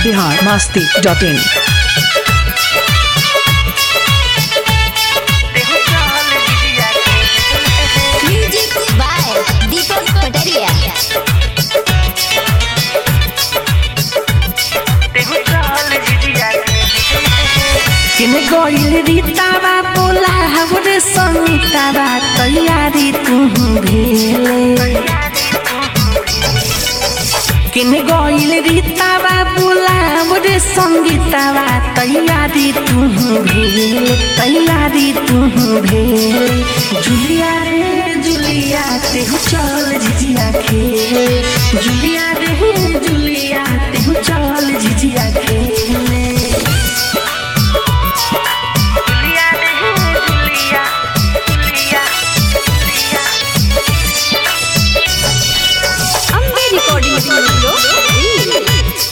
Bihar Masti dot in music by Deepak पटरिया किन गइल रीतावा बोला हमरे समितावा तैयारी तू भेले किन गइल रीतावा बोला हमरे संगीतावा तैयारी तू भेले तैयारी तू भेले जुलिया रे जुलिया तेहु चल झिझिया खेले जुलिया रे जुलिया तेहु चल झिझिया खेले अम्बे रिकॉर्डिंग स्टूडियो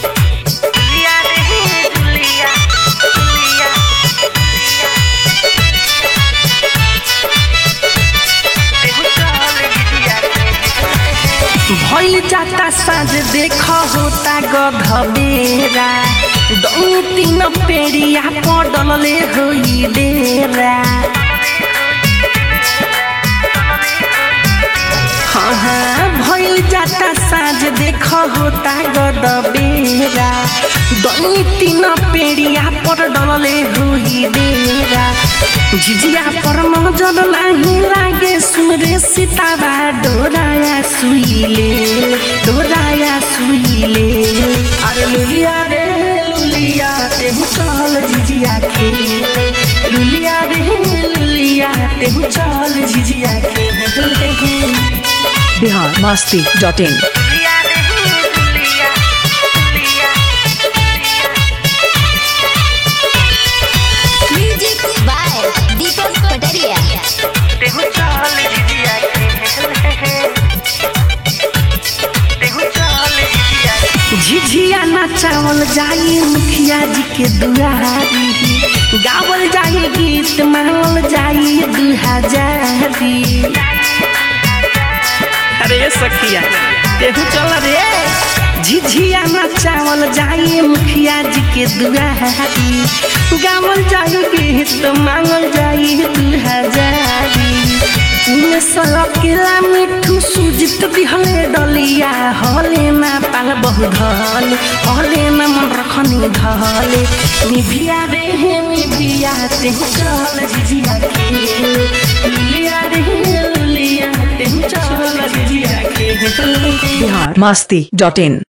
भइल जाता साँझ देख होता गधबेरा दौ तीन पेड़िया पडलले होई डेरा हाँ हाँ भइल जाता साँझ देख होता गधबेरा दौ तीन पेड़िया पर डलले होई डेरा झिझिया पर नजर नाही लागे सुरे सिताबा डोराया सुइले डोराया सुइले अरे लुलिया रे लुलिया तेहु चल झिझिया खेले लुलिया रे लुलिया तेहु चल झिझिया खेले Bihar Masti dot in music by Deepak पटरिया झिझिया नचावल जाई मुखिया जी के दुआरी गावल जाई गीत मावल जाई दू हजारी अरे सखिया तेहू चल रे झिझिया नचावल जाई मुखिया जी के दुआरी गावल जाई गीत मांगल जाई दू हजारी उमे सलकेला मिठू सुजित दिहले डलिया हले ना पाल बहु धले हले ना मन रखनी धले निभिया रे हे निभिया ते चल झिझिया खेले लुलिया रे लुलिया ते चल झिझिया खेले बिहार मस्ती डॉट इन